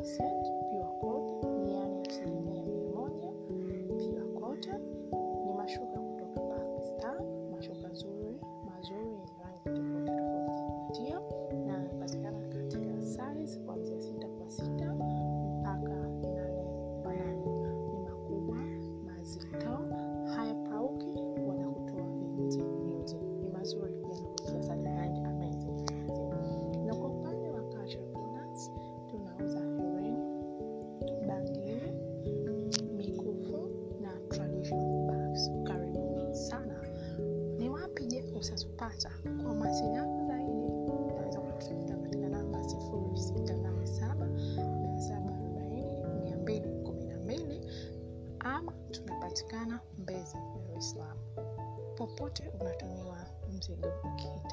pure cotton, yani asilimia mia moja pure cotton. Ni mashuka kutoka Pakistan, mashuka zuri mazuri yenye rangi tofauti tofauti kuvutia, na yanapatikana katika size kuanzia sita kwa sita mpaka nane kwa nane. Ni makubwa mazito, hayapauki wala kutoa viunzi viunzi. Ni mazuri pia yanavutia sana, rangi amazing amazing. Na kwa upande wa cultural products tunauza hereni, bangili, mikufu na traditional bags. Karibuni sana. Ni wapi je usatupata? Kwa mawasiliano zaidi unaweza kutafuta katika namba sifuri sita nane saba mia saba arobaini mia mbili kumi na mbili ama tunapatikana Mbezi, Dar es Salaam. Popote unatumiwa mzigo ukija